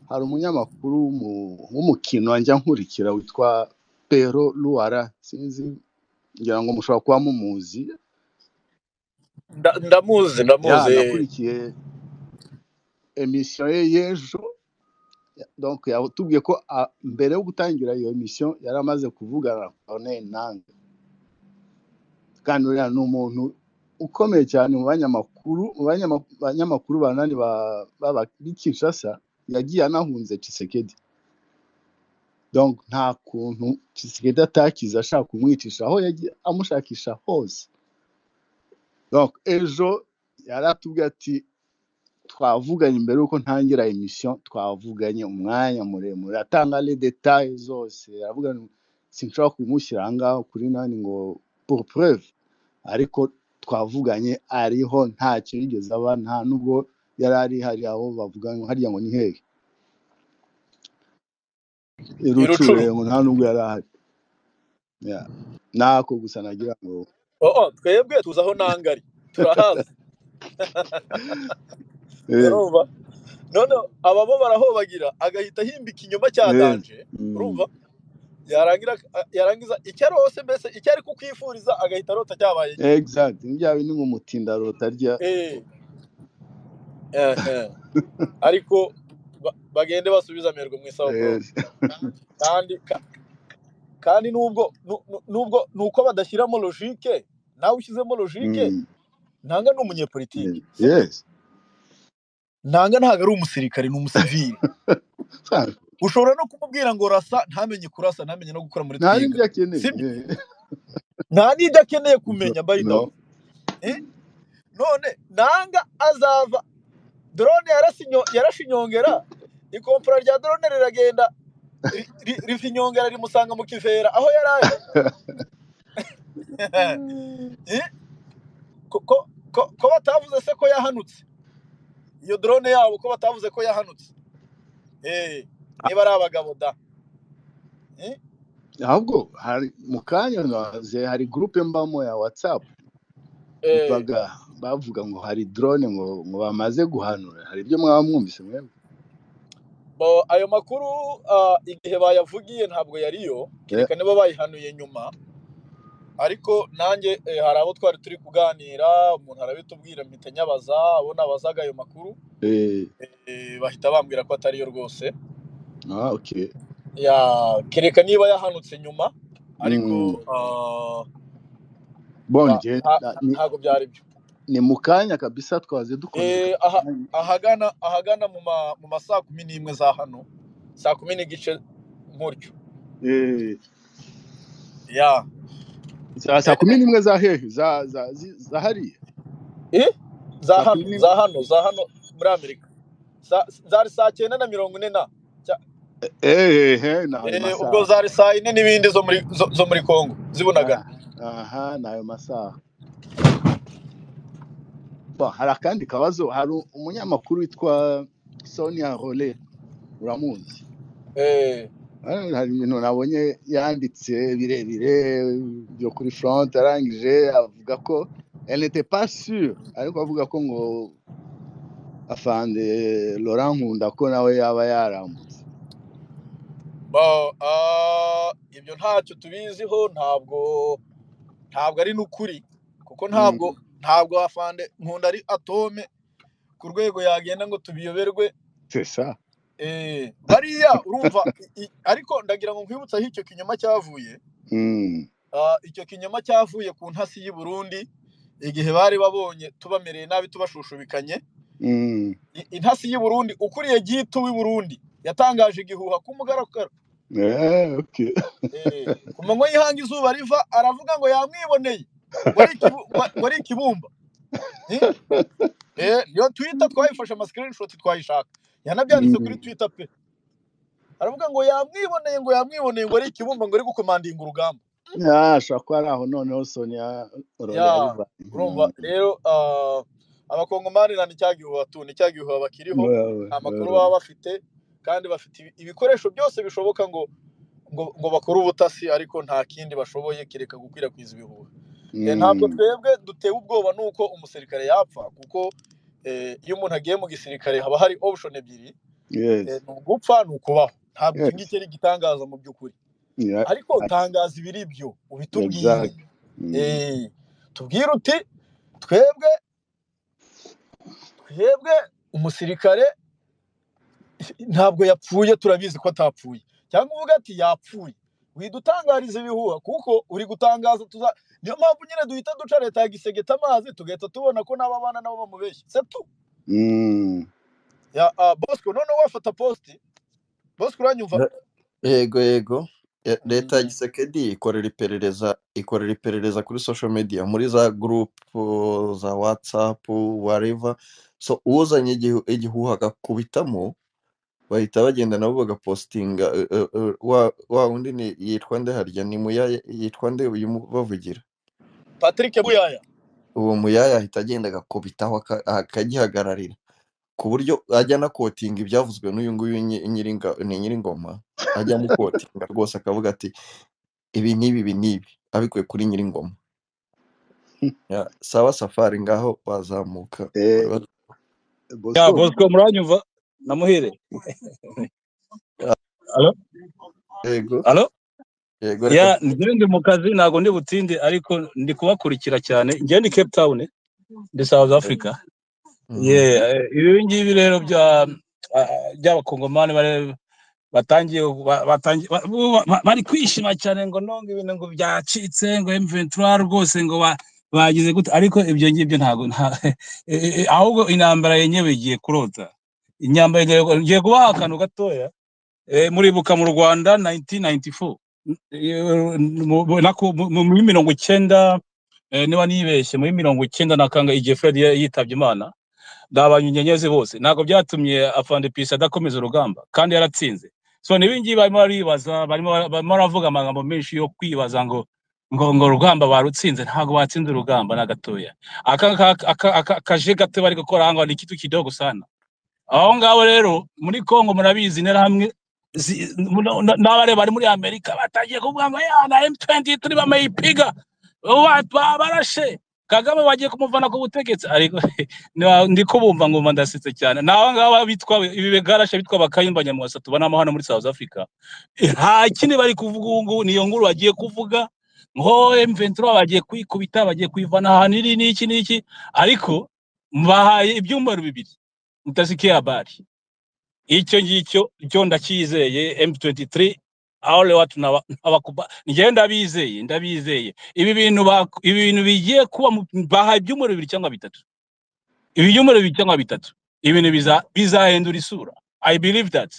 hari umunyamakuru w'umu- w'umukino njya nkurikira witwa Pero Luara sinzi ngira ngo mushobora kuba mumuzi Nda- ndamuzi ya ndamuzi nakurikiye emisiyo ye y'ejo donc yatubwiye ko a- mbere yo gutangira iyo emisiyo yari amaze kuvugana na Corneille Nangaa kandi uriya ni umuntu ukomeye cyane mu banyamakuru mu banyama- banyamakuru banani ba- b'aba- b'i Kinshasa yagiye anahunze Tshisekedi donc nta kuntu Tshisekedi atakize ashaka kumwicisha aho yagiye amushakisha hose donc ejo yari atubwiye ati twavuganye mbere yuko ntangira emisiyo twavuganye umwanya muremure atanga les details zose aravuga ngo sinshobora kumushyira ahangaha kuri nani ngo pour preuve ariko twavuganye ariho ntacyo yigeze aba nta nubwo yari ari hari aho bavuga ngo harya ngo ni hehe i i rucuru rucuremu nta nubwo yari ahari Yeah. nako gusa nagira ngo oh, oh, twebwe tuzi aho nangari turahazi eh, urumva none ababo barahobagira agahita ahimba ikinyoma cya eh, danje mm, urumva yarangira yarangiza icyo arose mbese icyo ari kukwifuriza agahita arota cyabaye cye exact ni bya bindi ngo umutindararo utarya eh, eh, eh. ariko ba- bagende basubiza amerwe mu isabukuru Eh, kandi ka- kandi nubwo nu- nu- nubwo ni uko badashyiramo logike nawe ushyizemo logike mm, ntanga ni umunyepolitike eh, yes ntanga ntago ari umusirikare ni umusivili Fan, ushobora no kumubwira ngo rasa ntamenye kurasa ntamenye no gukora muri nta twiga n'ibyo akeneye sibyo Eh, nta n'ibyo akeneye no kumenya by the no. way Eh? none nanga azava drone yarasinyo- yarashinyongera ikompora rya drone riragenda ri- ri- riva inyongera rimusanga mu kivera aho yari ari Eh? ko ko- ko- ko batavuze se ko yahanutse iyo drone yabo ko batavuze ko yahanutse Eh, niba ari abagabo da Eh? ahubwo hari mu kanya naze hari gurupe mbamo ya watsapu Eh, baga bavuga ngo hari drone ngo ngo bamaze guhanura hari ibyo mwaba mwumvise mwebwe bo- ayo makuru ah, igihe bayavugiye ntabwo yariyo Eh, kereka niba bayihanuye nyuma ariko nanjye eh, hari abo twari turi kuganira umuntu arabitubwira mpita nyabaza abo nabazaga ayo makuru eh, eh, bahita bambwira ko atariyo rwose ah, okay. ya kereka niba yahanutse nyuma ariko Mm. ah, Bon, nta- je- nta- na- nta- ni ntago byari byo ni mu kanya kabisa twaze dukoze Eh, aha, ahagana ahagana mu ma, mu ma saa kumi n'imwe za hano saa kumi n'igice nk'utyo Eh, ya za saa kumi n'imwe za hehe za za zi- za hariya Eh, za saa kumi hano n'imwe za hano za hano muri amerika Sa- zari saa cyenda na mirongo ine na cya- eh eh ni ayo eh, ubwo masaha zari saa yine n'ibindi zo muri zo, zo muri congo zibunagana Ah, aha ni ayo masaha Bon, hari akandi kabazo hari umunyamakuru witwa Sonia Role uramuzi eh, Ah, hari ibintu nabonye yanditse birebire byo kuri front arangije avuga ko elle n'était pas sûre ariko avuga ko ngo afande Laurent Nkunda ko nawe yaba yarambutse ba- ah, ibyo ntacyo tubiziho ntabwo ntabwo ari n'ukuri kuko Mm, ntabwo ntabwo afande nkunda ari atome ku rwego yagenda ngo tubiyoberwe c'est ça eh, bariya urumva i- i- ariko ndagira ngo nkwibutse aho icyo kinyoma cyavuye Mm, Ah, icyo kinyoma cyavuye ku ntasi y'i Burundi igihe bari babonye tubamereye nabi tubashushubikanye mm, I- intasi y'i Burundi ukuriye Gitu w'i Burundi yatangaje igihuha kumugaragaro eh, ok eh, ku manywa y'ihanga izuba riva aravuga ngo yamwiboneye ngo ari ikibu- ngo- ngo ari ikibumba Eh, eh, iyo twita twayifashe ama screenshot twayishaka yanabyanditse kuri Mm, Twitter pe aravuga ngo yamwiboneye ngo yamwiboneye ngo ari ikibumba ngo ari gukomandinga urugamba ah ashobora kuba ari aho noneho Sonia Role ya yabiva urumva rero ah, abakongomani nta nicya gihuha tu nicya gihuha bakiriho nta makuru baba bafite kandi bafite ibi- ibikoresho byose bishoboka ngo ngo, ngo bakore ubutasi ariko nta kindi bashoboye kereka gukwirakwiza ibihuha Eh, ntabwo twebwe dutewe ubwoba n'uko umusirikare yapfa kuko eh, iyo umuntu agiye mu gisirikare haba hari option ebyiri ni ugupfa ni ukubaho ntabwo iki ngiki ari igitangaza mu by'ukuri ariko tangaza ibiri byo ubitubwire tubwire uti twebwe twebwe umusirikare ntabwo yapfuye turabizi ko atapfuye cyangwa uvuga ati yapfuye widutangariza ibihuha kuko uri gutangaza tuza niyo mpamvu nyine duhita duca leta ya gisegeta amazi tugahita tubona ko n'ababana nabo bamubeshye setu ya ah, bosco noneho wafata posite bosco uranyumva yego yego Ya- leta ya Mm. gisekedi ikorera iperereza ikorera iperereza kuri social media muri za group uh, za whatsapp whatever so uzanye igihu- igihuha agakubitamo bahita bagenda nabo bagapositinga eh, eh, eh, wa wa wundi ni yitwa nde harya ni muyaya yitwa nde uyu mu- bavugira patrick buyaya uwo muyaya ahita agenda agakubitaho aka- akagihagararira ku buryo ajya anakotinga ibyavuzwe n'uyu nguyu nyi- nyiringa- ni nyiringoma ajya amukotinga rwose akavuga ati ibi n'ibi ibi n'ibi abikuye kuri nyiringoma Ya, sawa safari ngaho bazamuka bari bat- ya bosco bosco muranyumva namuhire Ya, alo yego alo yego reka ya njyewe ndi mu kazi ntabwo ndi butinde ariko ndi kubakurikira cyane njyewe ni cape town ndi south africa Mhm. ye eh, ibi ngibi rero bya ah, by'abakongomani bare- batangiye ba- batangiye ba- bo ba- ba- bari kwishima cyane ngo nonga ibintu ngo byacitse ngo M23 rwose ngo ba- bagize gute ariko ibyo ngibyo ntabwo nta- eh, eh, eh, ahubwo intambara yenyewe igiye kurota inyambara igiye ngiye kubaha akantu gatoya Eh, muribuka mu rwanda 1994 Eh, mu- mu- nako- mu- mu- muri mirongo icyenda eh, niba nibeshye muri mirongo icyenda na kanga igihe fred ya- yitabye imana ndabanye inyenyezi bose ntabwo byatumye afande pisi adakomeza urugamba kandi yaratsinze so n'ibingibi barimo baribaza barimo barimo baravuga amagambo menshi yo kwibaza ngo ngo ngo urugamba barutsinze ntabwo batsinze urugamba na gatoya aka aka- aka- aka- akaje gato bari gukora aho ngaho ni kitu kidogo sana aho ngaho rero muri kongo murabizi interahamwe zi- muno- na- n'abare bari muri amerika batangiye kuvuga ngo ya na m23 bamayipiga Ba- ba- barashe kagame bagiye kumuvana ku butegetsi ariko na- ndi kubumva ngumva ndasetse cyane naho ngabo bitwa ibigarasha bitwa bakayumba nyamwasa tubonamo hano muri South Africa Eh, nta kindi bari kuvuga ubu ngubu niyo nkuru bagiye kuvuga ngo M23 bagiye kwikubita bagiye kwivana ahantu iri n'iki n'iki ariko mbahaye ibyumweru bibiri mutasikiye abari icyo ngicyo cyo ndacyizeye M23 aho rero watu naba- nabakuba njyewe ndabizeye ndabizeye ibi bintu bak- ibi bintu bigiye kuba mu- mbahaye ibyumweru bibiri cyangwa bitatu ibinyomoro bibiri cyangwa bitatu ibintu biza- bizahindura isura i believe that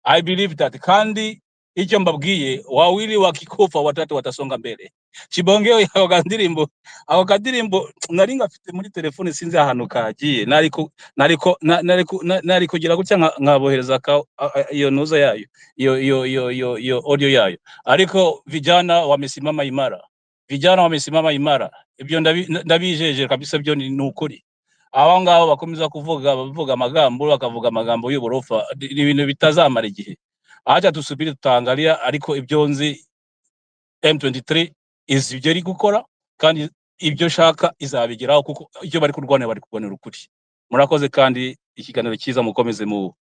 i believe that kandi icyo mbabwiye wawili wakikufa watatu watasonga mbere kibongeo ako kandirimbo ako kandirimbo nari ngafite muri telefone sinzi ahantu kagiye nariko nariko na- nariko na- nari kugira gutya nka- nkabohereza ka a- a- iyo ntuza yayo iyo iyo iyo iyo iyo audio yayo ariko vijana wamesimama imara vijana wamesimama imara ibyo ndabi- ndabijeje kabisa byo ni ni ukuri abo ngabo bakomeza kuvuga bavuga amagambo bakavuga amagambo y'uborofa ni ni ibintu bitazamara igihe aca dusubire tutaangalia ariko ibyo nzi M23 izi ibyo iri gukora kandi ibyo shaka izabigeraho kuko ibyo bari kurwanira bari kurwanira ukuri murakoze kandi ikiganiro cyiza mukomeze mu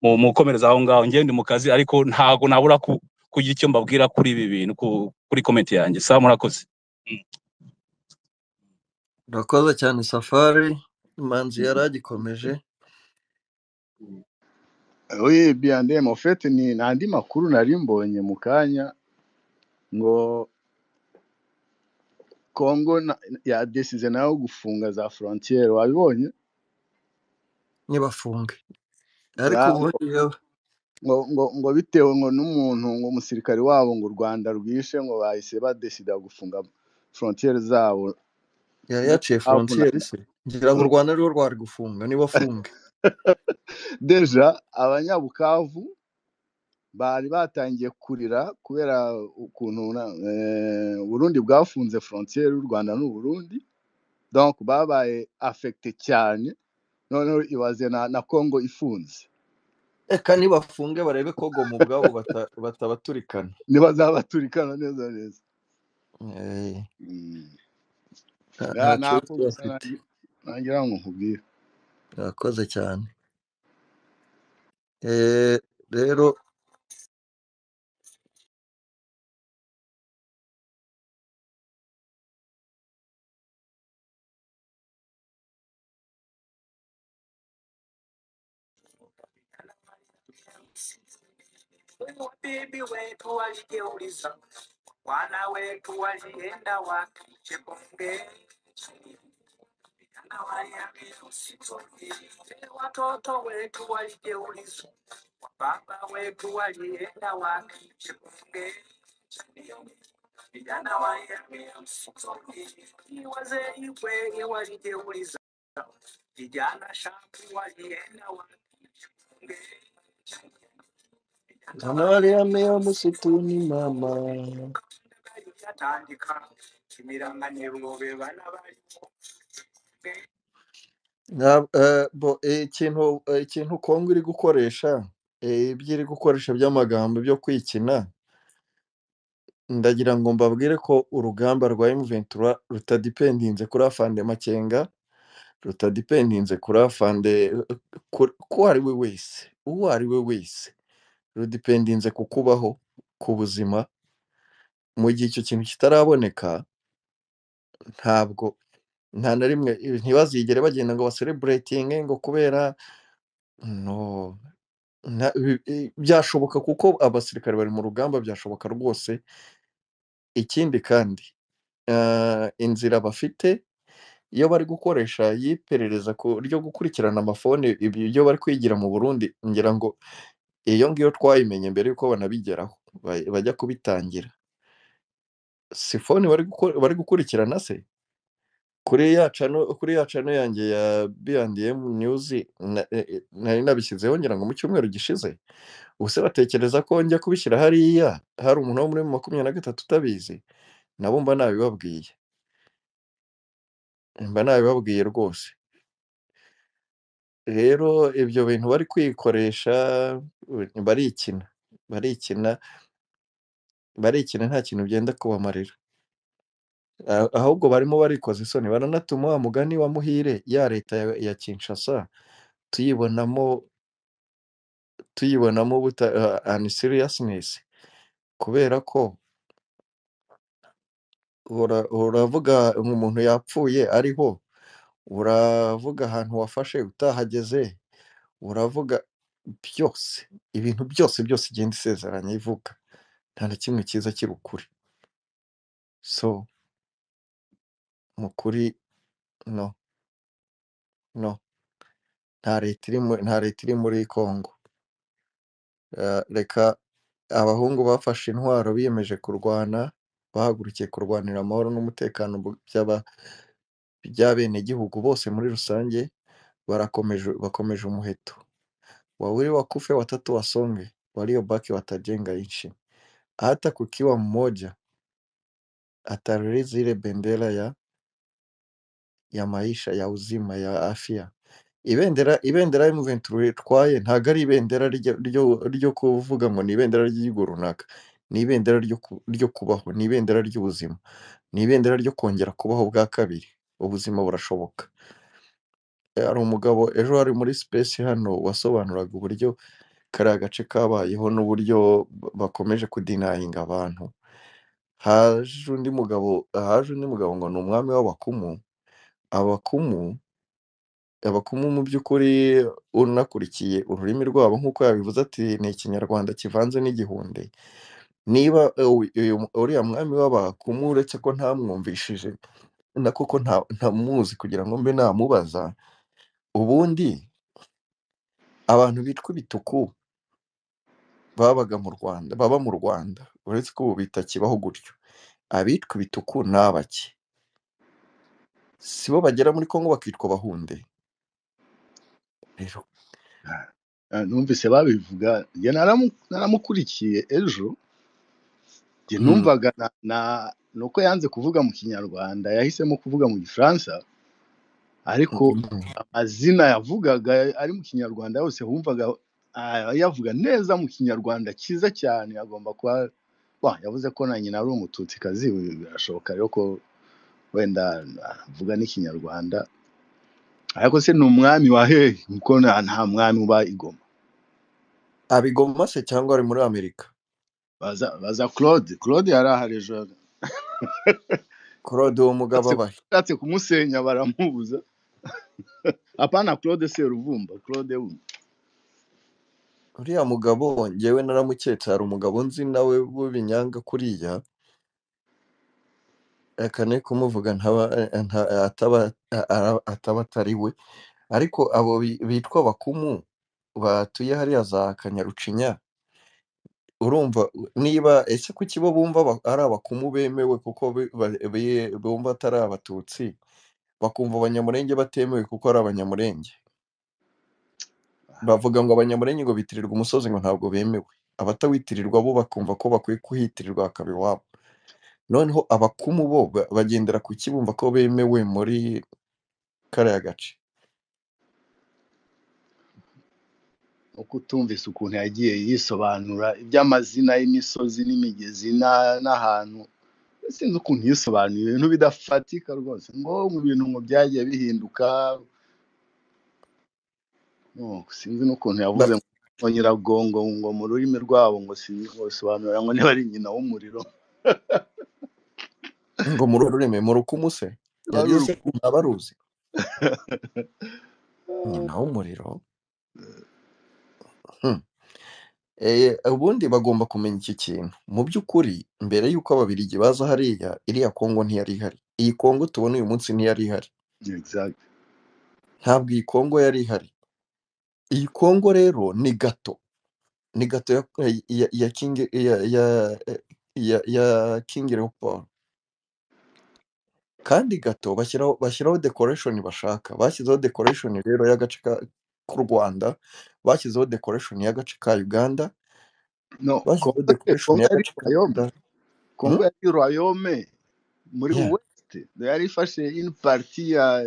mu mukomereza aho ngaho njyewe ndi mu kazi ariko ntago nabura ku, kugira icyo mbabwira kuri ibi bintu ku, kuri comment yanjye sa murakoze Mm. urakoze cyane safari imanzi yari agikomeje oui bien dem en fait ni n'andi makuru nari mbonye mu kanya ngo congo na- yadesize nayo gufunga za frontiere wabibonye ntibafunge ariko Ya, ngo ubundi yewe ngo ngo ngo bitewe ngo n'umuntu ngo umusirikare wabo ngo u rwanda rwishe ngo bahise badesida gufunga frontiere zabo yari ngo yaciye havuna- frontiere se ngira ngo u rwanda rwo rwari gufunga ntibafunge deja abanyabukavu bari batangiye kurira kubera ukuntu na- eh, uburundi bwafunze frontiere y'u rwanda n'uburundi donc babaye affecté cyane noneho ibaze na, na congo ifunze reka nibafunge barebe kogo mu bwabo bata- batabaturikana ntibazabaturikana neza neza Eh, Mm. nta Ya, nta nta kibazo ko gusa bafite nangi- nagira ngo nkubwire urakoze cyane Eh, rero Mama Maria mea msituni mama. Na, eh, bo, eh, ikintu eh, ikintu Kongo iri gukoresha eh, ibyo iri gukoresha by'amagambo byo kwikina ndagira ngo mbabwire ko urugamba rwa M23 rutadipendinze kuri afande Makenga rutadipendinze kuri afande eh, ku ku ari we wese uwo ari we wese rudipendinze ku kubaho ku buzima mu gihe icyo kintu kitaraboneka ntabwo nta na rimwe ntibazigere bagenda ngo basereburetinge ngo kubera no nta- bi- i- byashoboka kuko abasirikare bari mu rugamba byashoboka rwose ikindi kandi eh, inzira bafite iyo bari gukoresha y'iperereza ku ryo gukurikirana amafone ibi- ibyo bari kwigira mu Burundi ngira ngo iyo ngiyo twayimenye mbere yuko banabigeraho ba- bajya kubitangira si fone bari guko- bari gukurikirana se kuri ya cano kuri ya cano yanjye ya B&M News na- eh, eh, nari nabishyizeho ngira ngo mu cyumweru gishize ubuse batekereza ko njya kubishyira hariya hari umuntu wo muri makumyabiri na gatatu utabizi nabo mba nabibabwiye mba nabibabwiye rwose rero ibyo bintu bari kwikoresha eh, barikina barikina barikina nta kintu byenda kubamarira Ah- ahubwo barimo barikoza isoni baranatuma wa mugani wa muhire ya leta ya, ya Kinshasa tuyibonamo tuyibonamo buta uh, and seriousness kubera ko ura- uravuga umuntu yapfuye ariho uravuga ahantu wafashe utahageze uravuga byose ibintu byose byose igenda isezeranya ivuga nta na kimwe cyiza kiri ukuri so mu kuri no no nta leta iri mu- nta leta iri muri Kongo Uh, reka abahungu bafashe intwaro biyemeje kurwana bahagurukiye kurwanira amahoro n'umutekano bu- by'aba by'abenegihugu bose muri rusange barakomeje bakomeje umuheto wawili wakufe watatu wasonge waliobaki watajenga nchi hata kukiwa mmoja ataririzi ile bendera ya, ya maisha ya uzima ya afya ibendera ibendera ya M23 twaye ntago ari ibendera ryo, ryo, ryo kuvuga ngo ni ibendera ry'igihugu runaka ni ibendera ryo, ku- ryo kubaho ni ibendera ry'ubuzima ni ibendera ryo kongera kubaho bwa kabiri ubuzima burashoboka hari umugabo ejo wari muri space hano wasobanuraga uburyo kariya gace kabayeho n'uburyo ba- bakomeje kudinayinga abantu haje undi mugabo haje undi mugabo ngo ni umwami w'abakumu abakumu abakumu mu by'ukuri unakurikiye ururimi rwabo nk'uko yabivuze ati ni ikinyarwanda kivanze n'igihunde niba eh, uyu- uyu- uriya mwami w'abakumu uretse ko ntamwumvishije na koko nta- ntamuzi kugira ngo mbe namubaza ubundi abantu bitwa ibituku babaga mu Rwanda baba mu Rwanda uretse ko ubu bitakibaho gutyo abitwa ibituku ni abaki si bo bagera muri Kongo bakitwa Bahunde rero Ah, numvise babivuga njye naramu- naramukurikiye ejo njye mm, numvaga na, na nuko yanze kuvuga mu kinyarwanda yahisemo kuvuga mu gifaransa ariko mm, amazina yavugaga ari mu kinyarwanda yose wumvaga ah, yavuga neza mu kinyarwanda cyiza cyane agomba kuba Wa, yavuze ko na nyina ari umututikazi birashoboka rero ko wenda avuga n'ikinyarwanda ariko se ni umwami wa hehe kuko nta nta mwami uba igoma abigoma se cyangwa ari muri amerika baza baza claude claude yari ahari ejo claude uwo mugabo ushatse abahe ushatse kumusenya baramubuza hapana claude seruvumba claude wundi uriya mugabo njyewe naramuketse hari umugabo nzi nawe w'ubinyanga kuriya reka ne kumuvuga ntaba nta- ataba ara- ataba atari we ariko abo bi- bitwa bakumu batuye hariya za kanyarucinya urumva niba ese kuki bo bumva ba- ari abakumu bemewe kuko bi- ba- bi- bumva atari abatutsi bakumva abanyamurenge batemewe kuko ari abanyamurenge bavuga ngo abanyamurenge ngo bitirirwa umusozi ngo ntabwo bemewe abatawitirwa bo bakumva ko bakwiye kuhitirirwa hakaba iwabo noneho abakumu bo ba- bagendera ku ki bumva ko bemewe muri kariya gace uko utumvise ukuntu yagiye yisobanura iby'amazina y'imisozi n'imigezi na- n'ahantu sinzi ukuntu yisobanuye ibintu bidafatika rwose ngo mu bintu ngo byagiye bihinduka Oh, sinzi n'ukuntu yavuze Ba- ngo ngo nyiragongo ngo mu rurimi rwabo ngo sinzi ngo bisobanura ngo niba ari nyina w'umuriro ngo muri uru rurimi mu rukumu se wari yagize se urukundo abaruzi nyina w'umuriro hmm. Eh, ubundi bagomba kumenya iki kintu mu by'ukuri mbere y'uko ababiligi baza hariya iriya kongo ntiyari ihari iyi kongo tubona uyu munsi ntiyari ihari exact ntabwo iyi kongo yari ihari iyi kongo rero ni gato ni gato ya ya ya king ya ya ya, ya king leopold kandi gato bashyiraho bashyiraho decoration bashaka bashyizeho decoration rero y'agace ka- k'u Rwanda bashyizeho decoration y'agace ka Uganda no bashyizeho kongo decoration kongo yari y'agace ka royaume Uganda kongo hmm? yari royaume muri yeah. west yari ifashe une partie ya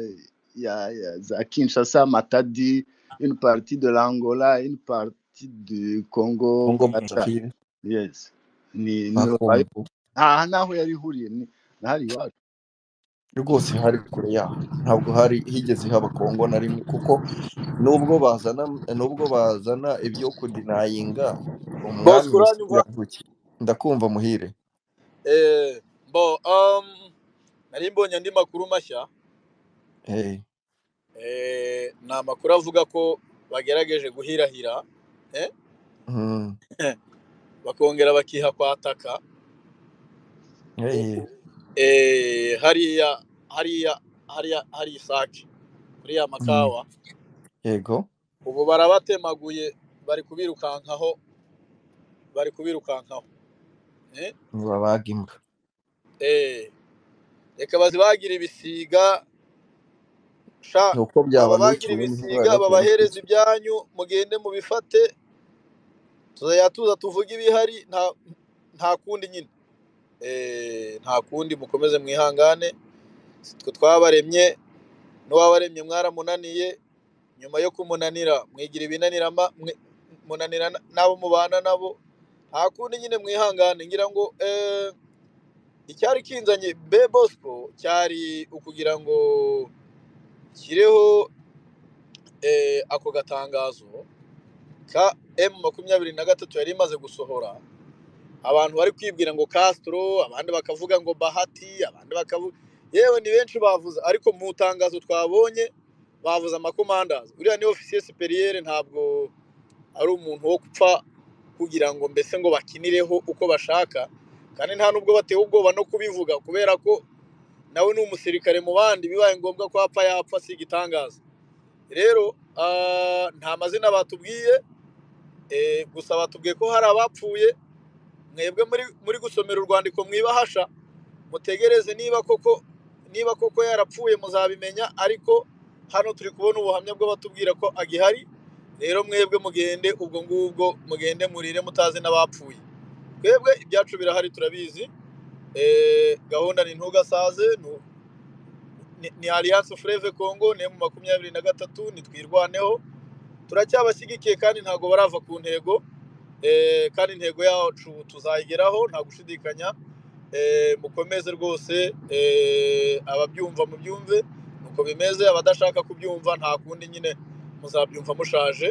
ya ya za kinshasa matadi une partie de l'angola une partie du congo Kongo bata Brazzaville yes ni ni royaume Bakongo aha naho yari ihuriye ni ntari iwacu rwose hari kure yaho ntabwo hari higeze haba Kongo na rimwe kuko nubwo bazana nubwo bazana ibyo kudinayinga umwami bosco uranyumva Museveni yavukiye ndakumva muhire Eh, bo um, nari mbonye andi makuru mashya eh eh, ni amakuru avuga ko bagerageje guhirahira eh? mm, bakongera bakiha kwataka eh eh, hariya hariya hariya hari isake kuriya mm, makawa yego ubu barabatemaguye bari kubirukankaho bari kubirukankaho eh? babaga imbwa Eh, reka bazibagira ibisiga sha ni uko bababagira byabanukiwe n'indwara ibisiga batera babahereze ikiza ibyanyu mugende mubifate tuzajya tuza tuvuge ibihari nta nta kundi nyine Eh, nta kundi mukomeze mwihangane sitwe twabaremye n'uwabaremye mwaramunaniye nyuma yo kumunanira mwigira ibinanira ma- mwe- munanira na- n'abo mubana nabo nta kundi nyine mwihangane ngira ngo eh, icyari kinzanye be bosco cyari ukugira ngo kireho eh, ako gatangazo ka m makumyabiri na gatatu yari imaze gusohora abantu bari kwibwira ngo Castro abandi bakavuga ngo Bahati abandi bakavuga yewe ni benshi bavuze ariko mu itangazo twabonye bavuze amakomandazi uriya ni ofisiye superiere ntabwo ari umuntu wo gupfa kugira ngo mbese ngo bakinireho uko bashaka kandi nta nubwo batewe ubwoba no kubivuga kubera ko nawe ni umusirikare mu bandi bibaye ngombwa ko apfa yapfa si igitangaza rero ah, nta mazina batubwiye eh, gusa batubwiye ko hari abapfuye mwebwe muri muri gusomera urwandiko mwibahasha mutegereze niba koko niba koko yarapfuye muzabimenya ariko hano turi kubona ubuhamya bw'abatubwira ko agihari rero mwebwe mugende ubwo ngubwo mugende murire mutazi n'abapfuye twebwe ibyacu birahari turabizi Eh, gahunda ni ntugasaze nu- ni ni alliance freve congo ni mu makumyabiri na gatatu nitwirwaneho turacyabashyigikiye kandi ntabwo barava ku ntego Eh, kandi intego yacu tuzayigeraho nta gushidikanya Eh, mukomeze rwose eh, ababyumva mubyumve uko bimeze abadashaka kubyumva nta kundi nyine muzabyumva mushaje